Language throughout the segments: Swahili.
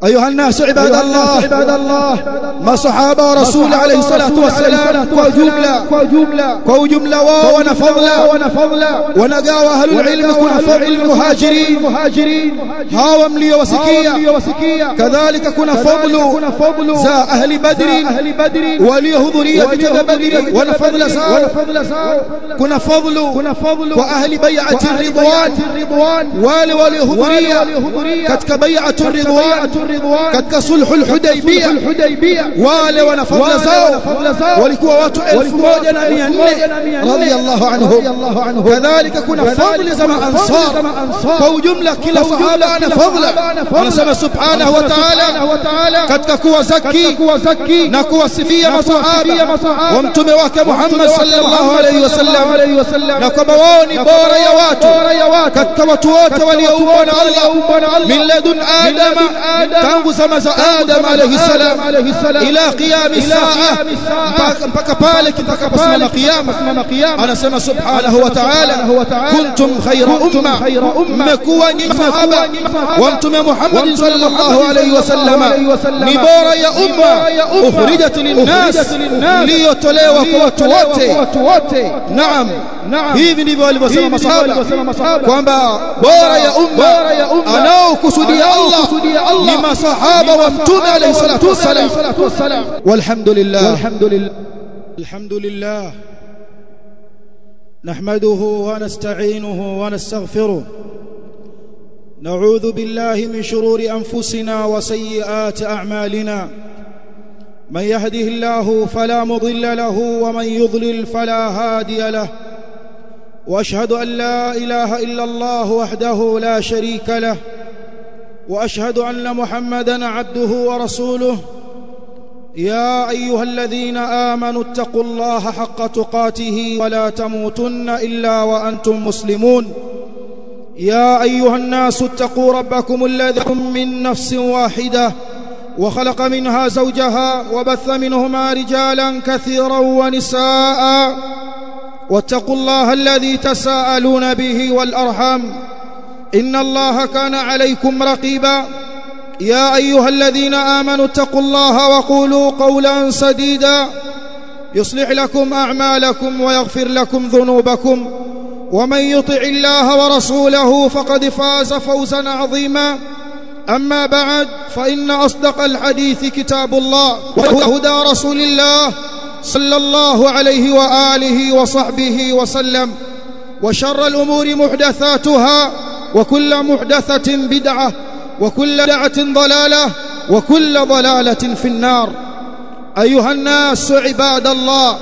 أيها الناس عباد الله عباد الله ما صحابة ورسول عليه الصلاة والسلام وجملة وجملة وجملة ونفضلا ونفضلا ونقاوى أهل العلم كن فضل المهاجرين مهاجرين هاو ملي وسكية كذلك كن فضل فضل زا أهل بدر أهل بدر وليهضرية بجد بدر ونفضل ساو كن فضل كن فضل وأهل بيعة الرضوان وال وليهضرية كتك بيعة الرضوان katika sulhul hudaybiyah wale wana fadhila zao walikuwa watu 1400 radiyallahu anhum kadhalika kuna fadhila za ansar kwa ujumla kila sahaba ana fadhila anasema subhanahu wa ta'ala katika kuwazaki na kuwasifia masahaba wa mtume wake Muhammad sallallahu alayhi wasallam na kwamba wao ni bora ya watu katika watu wote walioumbwa na Allah min ladun adama tangu zama za Adam alayhi salam ila qiyam saa mpaka pale kitakaposimama kiyama anasema subhanahu wa ta'ala kuntum khayra umma mmekuwa ni sahaba wa mtume Muhammad sallallahu alayhi wasallam ni bora ya umma ukhrijat linnas liyotolewa kwa watu wote naam hivi ndivyo walivyosema masahaba kwamba bora ya umma anaokusudia Allah ni masahaba wa mtume alayhi salatu wassalam walhamdulillah walhamdulillah alhamdulillah نحمده ونستعينه ونستغفره نعوذ بالله من شرور انفسنا وسيئات اعمالنا من يهده الله فلا مضل له ومن يضلل فلا هادي له واشهد ان لا اله الا الله وحده لا شريك له واشهد ان محمدا عبده ورسوله يا ايها الذين امنوا اتقوا الله حق تقاته ولا تموتن الا وانتم مسلمون يا ايها الناس اتقوا ربكم الذي من نفس واحده وخلق منها زوجها وبث منهما رجالا كثيرا ونساء واتقوا الله الذي تساءلون به والارحام ان الله كان عليكم رقيبا يا ايها الذين امنوا اتقوا الله وقولوا قولا سديدا يصلح لكم اعمالكم ويغفر لكم ذنوبكم ومن يطع الله ورسوله فقد فاز فوزا عظيما اما بعد فان اصدق الحديث كتاب الله وهدى رسول الله صلى الله عليه واله وصحبه وسلم وشر الامور محدثاتها وكل محدثه بدعه وكل بدعه ضلاله وكل ضلاله في النار ايها الناس عباد الله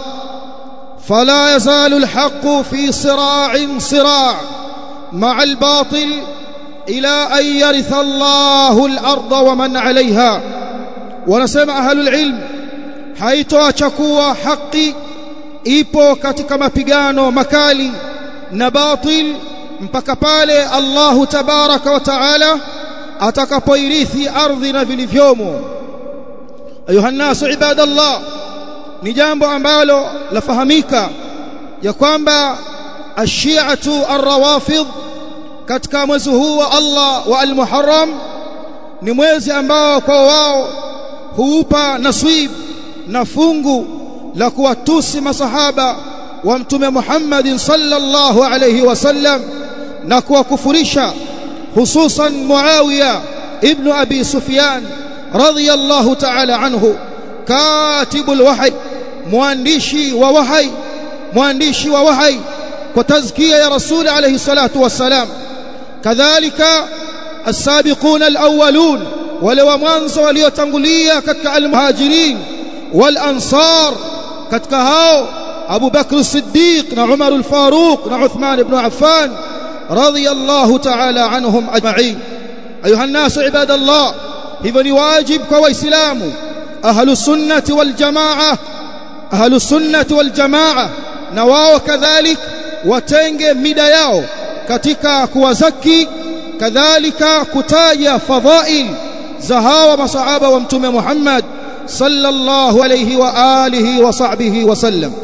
فلا يزال الحق في صراع صراع مع الباطل الى ان يرث الله الارض ومن عليها ونسمع اهل العلم haitoacha kuwa haki ipo katika mapigano makali na batil mpaka pale Allahu tabaraka wa taala atakapoirithi ardhi na vilivyomo ayuha nasu ibadallah ni jambo ambalo lafahamika ya kwamba ashiatu arrawafidh katika mwezi huu wa Allah wa al-Muharram ni mwezi ambao kwa wao huupa naswib na fungu la kuwatusi masahaba wa mtume Muhammad sallallahu alayhi wasallam na kuwakufurisha hususan Muawiya ibn Abi Sufyan radiyallahu ta'ala anhu katibul wahy mwandishi wa wahy mwandishi wa wahy kwa tazkia ya rasul alayhi salatu wassalam kadhalika السابقون الأولون ولو mwanzo waliotangulia katika al-muhajirin wal-ansar katika hao Abu Bakr as-Siddiq na Umar al-Faruq na Uthman ibn Affan radiyallahu ta'ala anhum ajma'in ayuha an-nas ibadallah hivyo ni wajib kwa waislamu ahlus sunnati wal jamaa ahlus sunnati wal jamaa na wao kadhalik watenge mida yao katika kuwazaki kadhalika kutaja fadhail za hawa masahaba wa mtume Muhammad sallallahu alayhi wa alihi wa sahbihi wa sallam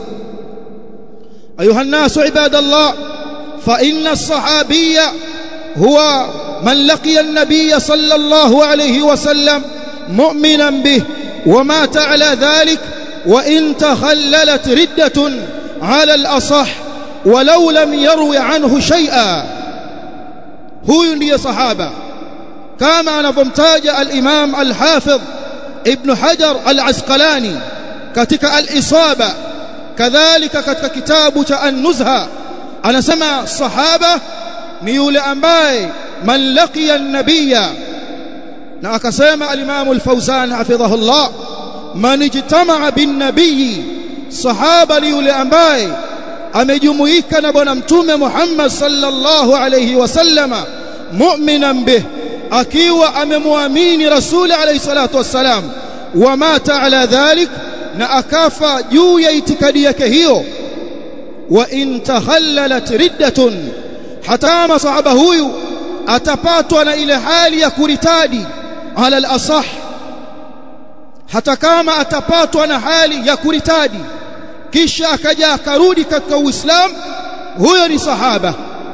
ayuha an-nas ibadallah fa inna as-sahabiyya huwa من لقي النبي صلى الله عليه وسلم مؤمنا به ومات على ذلك وإن تخللت ردة على الأصح ولو لم يروي عنه شيئا huyu ndiye sahaba kama anavyomtaja al-Imam al-Hafidh Ibn Hajar al-Asqalani katika al-Isaba kadhalika katika kitabu cha An-Nuzha anasema sahaba ni yule ambaye man laqiya an-nabiyya na akasema al-Imam al-Fawzan hafidhahullah man ijtama'a bin-nabiyyi sahaba ni yule ambaye amejumuika na bwana mtume Muhammad sallallahu alayhi wasallama mu'minan bih akiwa amemwamini rasuli alayhi salatu wassalam wa mata ala dhalik na akafa juu ya itikadi yake hiyo wa in takhallalat riddatun hata masahaba huyu atapatwa na ile hali ya kuritadi ala al-asah hata kama atapatwa na hali ya kuritadi kisha akaja akarudi katika Uislamu huyo ni sahaba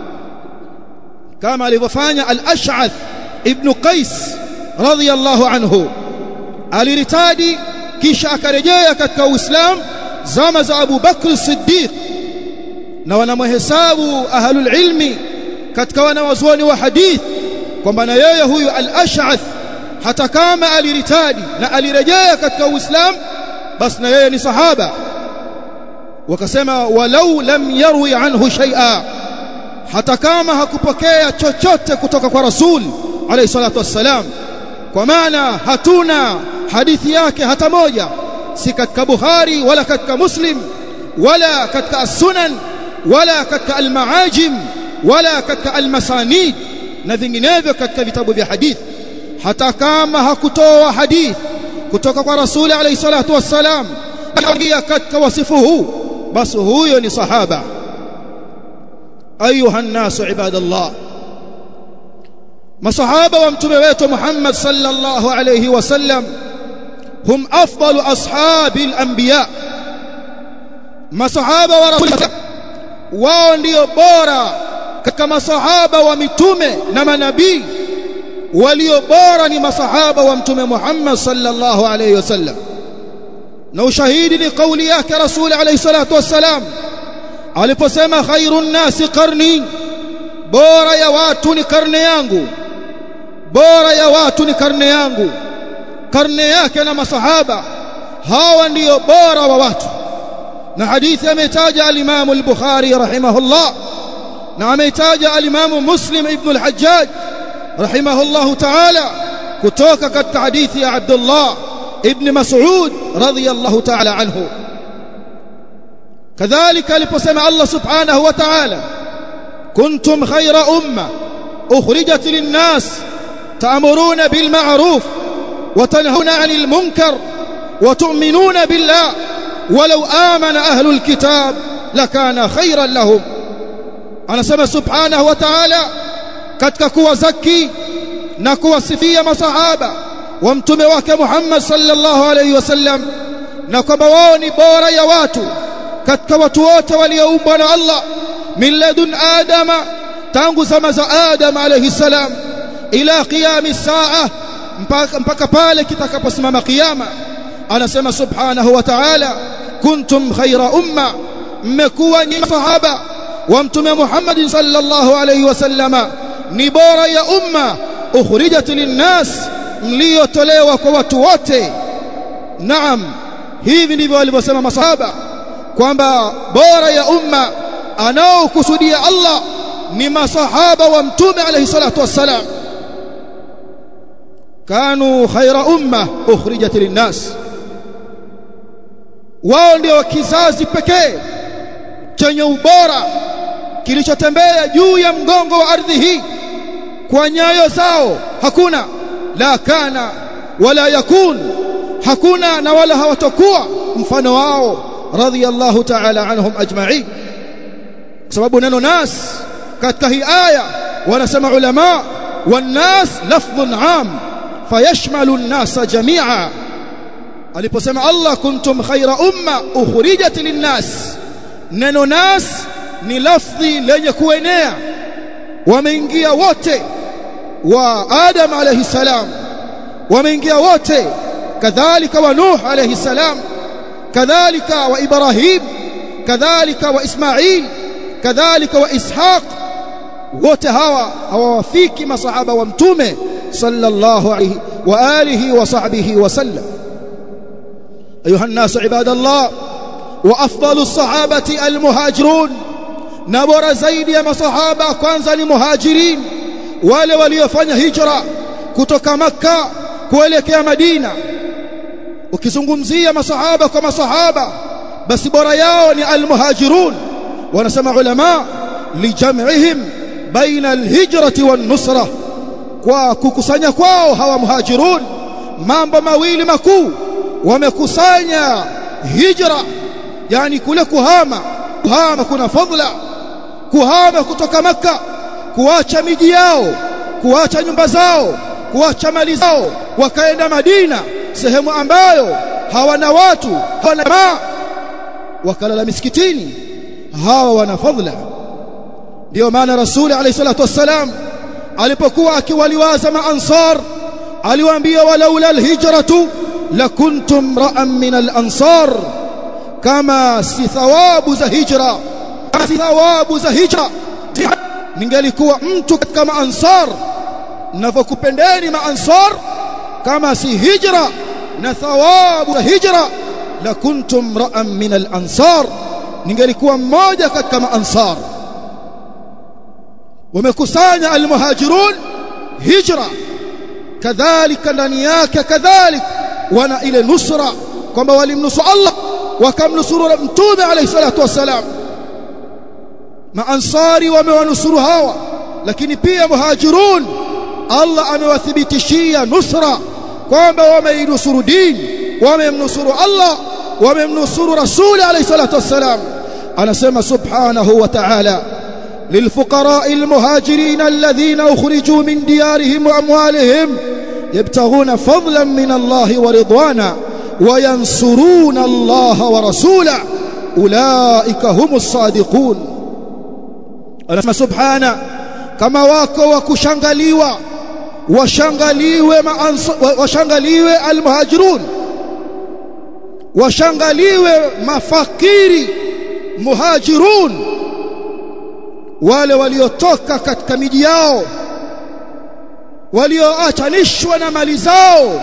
kama alivyofanya al-Ash'ath ibn Qais radhiyallahu anhu aliritadi kisha akarejea katika Uislamu zama za Abu Bakr Siddiq na wanamhesabu ahlul ilmi katika wanawazuoni wa hadith kwamba na yeye huyu al-Ash'ath hata kama aliritadi na alirejea katika Uislamu basi na yeye ni sahaba wakasema walau lam yarwi anhu shay'a hata kama hakupokea chochote kutoka kwa rasul alayhi salatu wassalam kwa maana hatuna hadithi yake hata moja si katika bukhari wala katika muslim wala katika as-sunan wala katika al-maajim wala katika al-masanid na vinginevyo katika vitabu vya hadithi hata kama hakutoa hadithi kutoka kwa rasul alayhi salatu wassalam akaingia katika wasifu huu basi huyo ni sahaba ayuha nnasu ibadallah masahaba wa mtume wetu Muhammad sallallahu alayhi wasallam hum afdalu ashabi al-anbiya masahaba wa rasul wao ndio bora katika masahaba wa mitume na manabii walio bora ni masahaba wa mtume Muhammad sallallahu alayhi wasallam na ushahidi ni kauli yake rasul alayhi salatu wassalam aliposema khairun nasi qarni bora ya watu ni karne yangu bora ya watu ni karne yangu karne yake na masahaba hawa ndiyo bora wa watu na hadithi ametaja al-Imam al-Bukhari rahimahullah na ametaja al-Imam Muslim ibn al-Hajjaj rahimahullah ta'ala kutoka katika hadithi ya Abdullah ibn Mas'ud radiyallahu ta'ala anhu كذلك aliposema Allah subhanahu wa ta'ala kuntum khayra umma ukhrijat lin-nas ta'muruna bil ma'ruf wa tanhauna 'anil munkar wa tu'minuna billah walau amana ahlul kitab lakana khayran lahum anasema subhanahu wa ta'ala katika kuwazaki na kuwasifia masahaba wa mtume wake Muhammad sallallahu alayhi wasallam na kwamba wao ni bora ya watu katika watu wote walioumbwa na Allah min ladun adama tangu zama za Adam alayhi salam ila qiyam saa mpaka, mpaka pale kitakaposimama kiyama anasema subhanahu wa ta'ala kuntum khayra umma mmekuwa ni sahaba wa mtume Muhammad sallallahu alayhi wasallama ni bora ya umma ukhrijat linnas mliotolewa kwa watu wote naam hivi ndivyo walivyosema masahaba kwamba bora ya umma anaokusudia Allah ni masahaba wa mtume alayhi salatu wassalam kanu khaira umma ukhrijat linnas wao ndio kizazi pekee chenye ubora kilichotembea juu ya mgongo wa ardhi hii kwa nyayo zao hakuna la kana wala yakun hakuna na wala hawatakuwa mfano wao radhiyallahu ta'ala anhum ajma'in sababu neno nas katika hii aya wanasema ulama والناس لفظ عام فيشمل الناس جميعا aliposema Allah kuntum khaira umma ukhrijat linnas neno nas ni lafdhi lenye kuenea wameingia wote wa Adam alayhi salam wameingia wote kadhalika wa Nuh alayhi salam kadhalika wa Ibrahim kadhalika wa Ismail kadhalika wa Ishaq wote hawa hawawafiki masahaba wa mtume sallallahu alayhi wa alihi wa sahbihi wa sallam ayuha الناس عباد الله وافضل الصحابه المهاجرون na bora zaidi ya masahaba kwanza ni muhajirin wale waliofanya hijra kutoka makka kuelekea madina ukizungumzia masahaba kwa masahaba basi bora yao ni almuhajirun wanasema ulama lijam'ihim baina alhijrati wan nusra kwa kukusanya kwao hawa muhajirun mambo mawili makuu wamekusanya hijra yani kule kuhama kuhama kuna fadla kuhama kutoka maka kuacha miji yao kuacha nyumba zao kuacha mali zao wakaenda Madina sehemu ambayo hawana watu hawana maa wakalala misikitini hawa wana fadla ndio maana rasuli alayhi salatu wassalam alipokuwa akiwaliwaza maansar aliwaambia walaula alhijratu lakuntum ra'an min alansar kama si thawabu za hijra si thawabu za hijra ningelikuwa mtu katika maansar ninavyokupendeni maansar kama si hijra na thawabu za hijra lakuntum ra'an min alansar ningelikuwa mmoja katika maansar wamekusanya almuhajirun hijra kadhalika ndani yake kadhalika wana ile nusra kwamba walimnusu Allah wakamnusuru mtume alayhi salatu wasalam maansari wamewanusuru hawa lakini pia muhajirun Allah amewathibitishia nusra kwamba wameinusuru dini wamemnusuru Allah wamemnusuru rasuli alayhi salatu wasalam anasema subhanahu wa ta'ala للفقراء المهاجرين الذين أخرجوا من ديارهم وأموالهم يبتغون فضلا من الله ورضوانا وينصرون الله ورسوله أولئك هم الصادقون أنا سبحانه كما wako wakushangaliwa washangaliwe washangaliwe almuhajirun washangaliwe mafakiri muhajirun wale waliotoka katika miji yao walioachanishwa na mali zao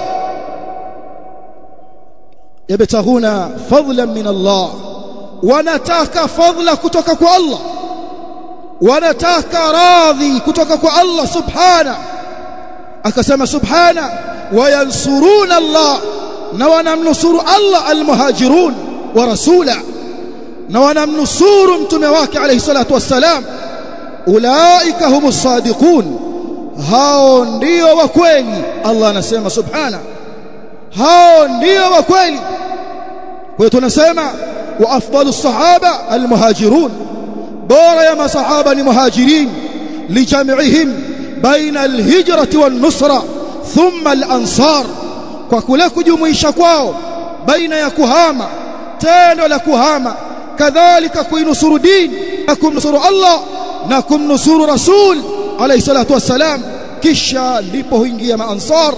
yabtaghuna fadlan min Allah wanataka fadla kutoka kwa Allah wanataka radhi kutoka kwa Allah subhana akasema subhana wayansuruna Allah na wanamnusuru Allah almuhajirun wa rasula na wanamnusuru mtume wake alayhi salatu wassalam ulaika humus sadiqun hao ndio wa kweli Allah anasema subhana hao ndio wa kweli kwa hiyo tunasema wa afdalus sahaba almuhajirun bora ya masahaba ni muhajirin lijam'ihim baina alhijrati wan nusra thumma alansar kwa kule kujumuisha kwao baina ya kuhama tendo la kuhama kadhalika kuinusuru dini na kumnusuru Allah na kumnusuru rasul alayhi salatu wassalam kisha ndipo huingia maansar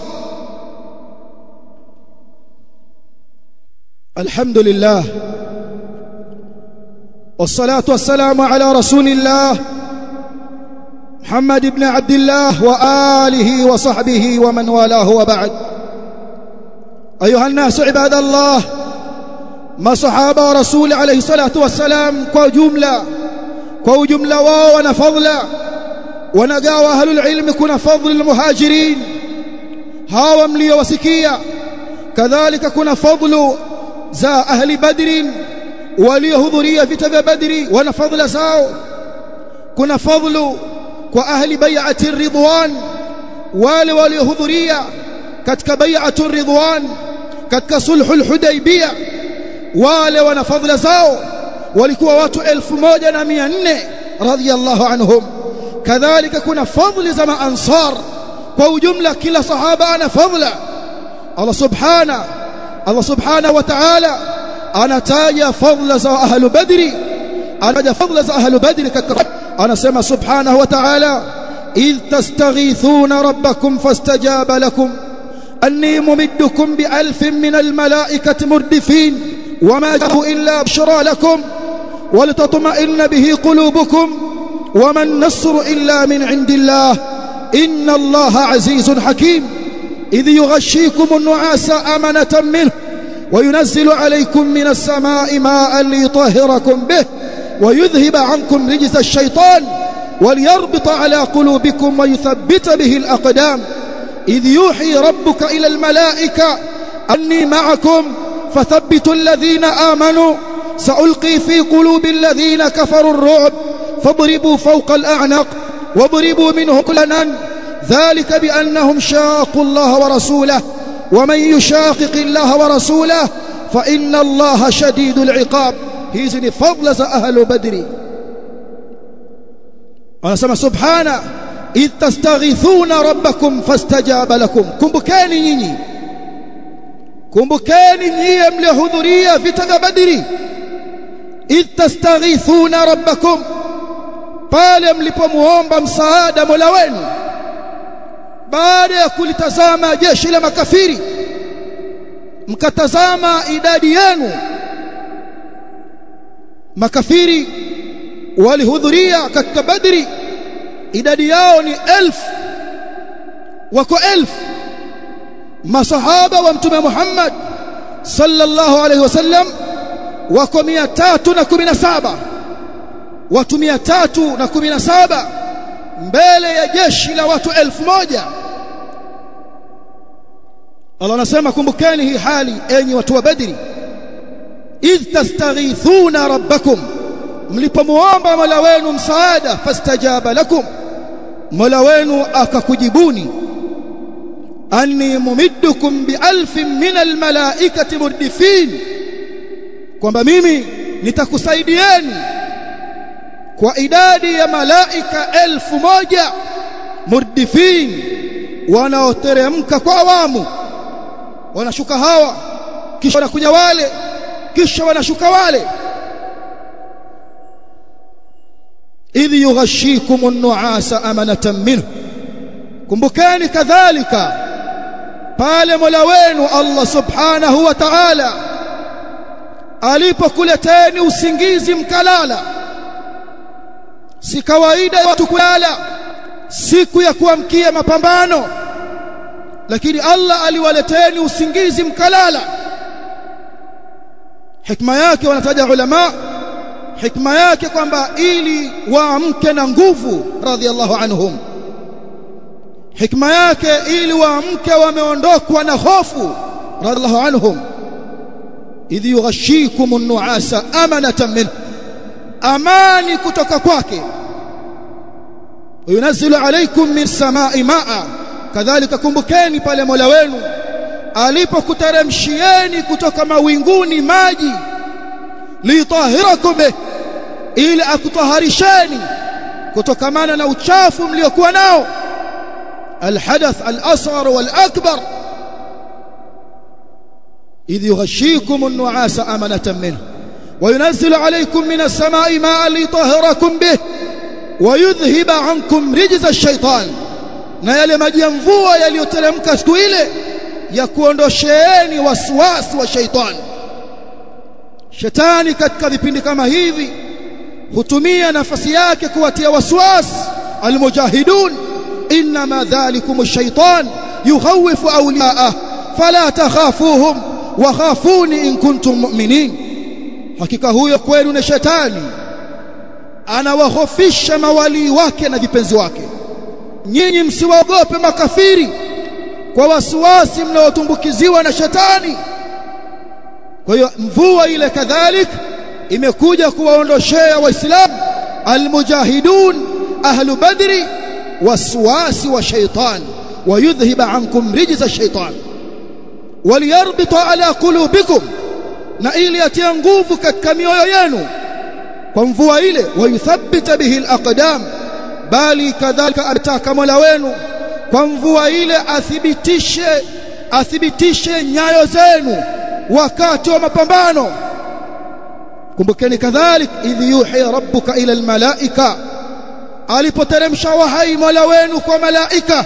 alhamdulillah والصلاه والسلام على رسول الله محمد بن عبد الله واله وصحبه ومن والاه وبعد ايها الناس عباد الله ما صحابه رسول عليه الصلاه والسلام كجمله كجمله wao wana fadla wanagawa ahlul ilm kuna fadl almuhajirin hawa mliowasikia kadhalika kuna fadlu za ahli badrin waliohudhuria vita vya badri wana fadla zao kuna fadlu kwa ahli bai'ati ridwan wale waliohudhuria katika bai'atu ridwan katika sulhul hudaybiyah wale wana fadla zao walikuwa watu 1400 radhiyallahu anhum kadhalika kuna fadli za maansar kwa ujumla kila sahaba ana fadla Allah subhana Allah subhana wa ta'ala anataja fadla za ahlu badri anataja fadla za ahlu badri katika anasema subhanahu wa ta'ala إذ تستغيثون ربكم فاستجاب لكم أني ممدكم بألف من الملائكة مردفين وما جاءوا إلا بشرى لكم ولتطمئن به قلوبكم وما النصر إلا من عند الله إن الله عزيز حكيم إذ يغشيكم النعاس أمنة منه وينزل عليكم من السماء ماء ليطهركم به ويذهب عنكم رجز الشيطان وليربط على قلوبكم ويثبت به الأقدام إذ يوحي ربك إلى الملائكة أني معكم فثبتوا الذين آمنوا سألقي في قلوب الذين كفروا الرعب فاضربوا فوق الأعنق واضربوا منه كل نن ذلك بأنهم شاقوا الله ورسوله ومن يشاقق الله ورسوله فإن الله شديد العقاب hizi ni fadla za ahlu badri anasema subhana idh tastaghithuna rabbakum fastajaba lakum kumbukeni nyinyi kumbukeni nyie mliohudhuria vita vya badri idh tastaghithuna rabbakum pale mlipomuomba msaada Mola wenu baada ya kulitazama jeshi la makafiri mkatazama idadi yenu makafiri walihudhuria katika badri idadi yao ni elfu wako elfu masahaba wa mtume Muhammad sallallahu alaihi wasallam wako 317 watu 317 mbele ya jeshi la watu elfu moja Allah anasema kumbukeni hii hali enyi watu wa Badri idh tastaghithuna rabbakum mlipomuomba Mola wenu msaada fastajaba lakum Mola wenu akakujibuni anni mumiddukum bialfin min almalaikati murdifin kwamba mimi nitakusaidieni kwa idadi ya malaika elfu moja murdifin wanaoteremka kwa awamu wanashuka hawa kisha wanakuja wale kisha wanashuka wale idh yughashikum an-nu'asa amanatan minhu kumbukeni kadhalika pale Mola wenu Allah subhanahu wa ta'ala alipokuleteni usingizi mkalala si kawaida ya watu kulala siku ya kuamkia mapambano lakini Allah aliwaleteni usingizi mkalala hikma yake wanataja ulama hikma yake kwamba ili waamke na nguvu radhiallahu anhum hikma yake ili waamke wameondokwa na hofu radhiallahu anhum idh yughashikum an-nu'asa amanatan min amani kutoka kwake yunazzilu alaykum min samai maa kadhalika kumbukeni pale Mola wenu alipokuteremshieni kutoka mawinguni maji litahirakum ili akutaharisheni kutokamana na uchafu mliokuwa nao الحدث الأصغر والأكبر إذ يغشيكم النعاس أمنة منه وينزل عليكم من السماء ماء ليطهركم به ويذهب عنكم رجز الشيطان na yale maji ya mvua yaliyoteremka siku ile ya kuondosheeni waswasi wa shaitani shetani katika vipindi kama hivi hutumia nafasi yake kuwatia waswasi almujahidun inma dhalikum ash-shaytan yukhawifu awliya'ah fala takhafuhum wa khafuni in kuntum mu'minin hakika huyo kwenu ni shetani anawahofisha mawalii wake na vipenzi wake nyinyi msiwaogope makafiri kwa wasiwasi mnaotumbukiziwa na shetani kwa hiyo mvua ile kadhalik imekuja kuwaondoshea waislamu almujahidun ahlu badri wasiwasi wa shaitan ويذهب عنكم رجز الشيطان وليربط على قلوبكم na ili atie nguvu katika mioyo yenu kwa mvua ile wayuthabbita bihi alaqdam bali kadhalika ataka Mola wenu kwa mvua ile athibitishe athibitishe nyayo zenu wakati wa mapambano kumbukeni kadhalik idh yuhi rabbuka ila almalaika alipoteremsha wahai Mola wenu kwa malaika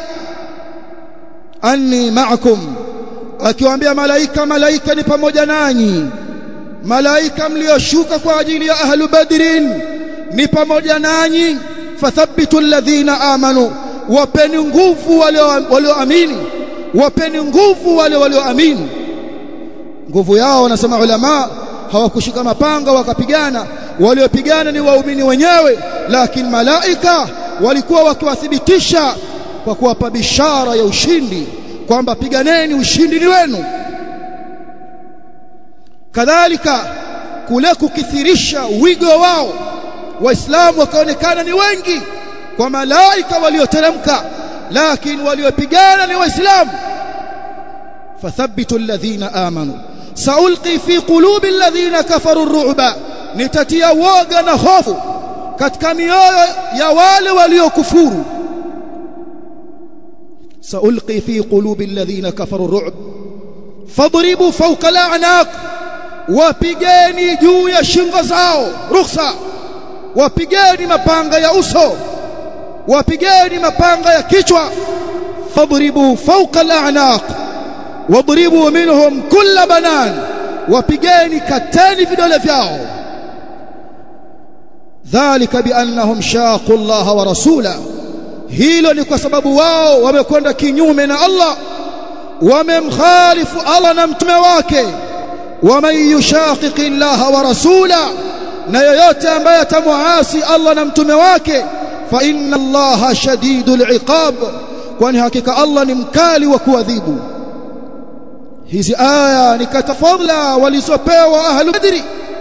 anni ma'akum akiwaambia malaika malaika ni pamoja nanyi malaika mlioshuka kwa ajili ya ahlu badrin ni pamoja nanyi fathabitu alladhina amanu wapeni nguvu wale walioamini wapeni nguvu wale walioamini nguvu yao wanasema ulama hawakushika mapanga wakapigana waliopigana ni waumini wenyewe lakini malaika walikuwa wakiwathibitisha kwa kuwapa bishara ya ushindi kwamba piganeni ushindi ni wenu kadhalika kule kukithirisha wigo wao waislamu wakaonekana ni wengi kwa malaika walioteremka lakini waliopigana ni waislamu fathabitu alladhina amanu saulqi fi qulubi alladhina kafaru ar-ru'ba nitatia woga na hofu katika mioyo ya wale waliokufuru saulqi fi qulubi alladhina kafaru ar-ru'b fadribu fawqa al-a'naq wapigeni juu ya shingo zao rukhsa wapigeni mapanga ya uso wapigeni mapanga ya kichwa fadribu fawqa al-a'naq wadribu minhum kull banan wapigeni kateni vidole vyao dhalika biannahum shaqu Allah wa rasula hilo ni kwa sababu wao wamekwenda kinyume na Allah wamemkhalifu Allah na mtume wake waman yushaqiqi Allah wa rasula na yoyote ambaye atamuasi Allah na mtume wake fa inna Allah shadidul iqab kwani hakika Allah ni mkali wa kuadhibu hizi aya ni katafadhla walizopewa ahlu badri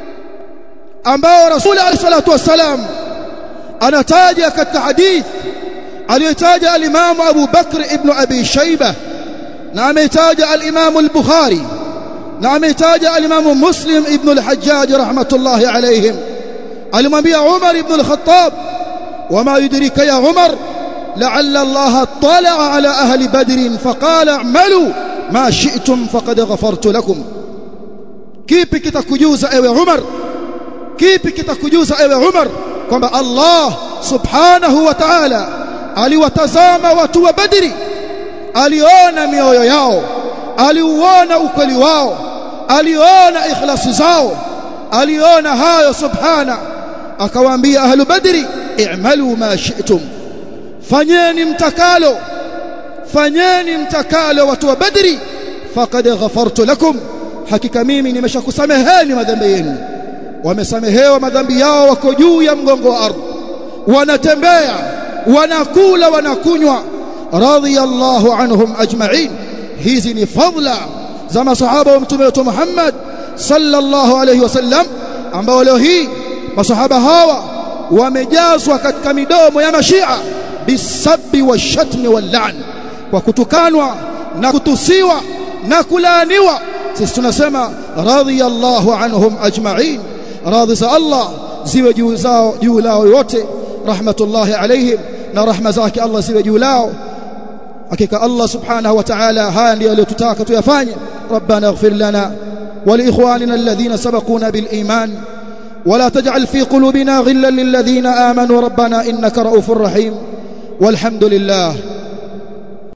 ambao rasul alayhi salatu wasalam anataja katika hadith aliyotaja al-Imam Abu Bakr ibn Abi Shayba na ametaja al-Imam al-Bukhari na ametaja al-Imam Muslim ibn al-Hajjaj rahmatullahi alayhim alimwambia Umar ibn al-Khattab wama yudrika ya Umar لعل الله اطلع على أهل بدر فقال اعملوا ما شئتم فقد غفرت لكم kipi kitakujuza ewe Umar kipi kitakujuza ewe Umar kwamba Allah subhanahu wa ta'ala aliwatazama watu wa Badri aliona mioyo yao aliuona ukweli wao aliona ikhlasi zao aliona hayo subhana akawaambia ahlu badri i'malu ma shi'tum fanyeni mtakalo fanyeni mtakalo watu wa badri faqad ghafartu lakum hakika mimi nimeshakusameheni madhambi yenu wamesamehewa madhambi yao wako juu ya mgongo wa ardhi wanatembea wanakula wanakunywa radiyallahu anhum ajma'in hizi ni fadla za masahaba wa mtume wetu Muhammad sallallahu alayhi wasallam ambao leo hii masahaba hawa wamejazwa katika midomo ya mashia bisabbi washatmi wal'an kwa kutukanwa na kutusiwa na kulaaniwa sisi tunasema radiyallahu anhum ajma'in radhi za Allah ziwe juu zao juu lao yote rahmatullahi alayhim na rahma zake Allah ziwe juu lao hakika Allah subhanahu wa ta'ala haya ndio aliyotutaka tuyafanye rabbana ighfir lana ولإخواننا الذين سبقونا بالإيمان ولا تجعل في قلوبنا غلا للذين آمنوا ربنا إنك رؤوف رحيم والحمد لله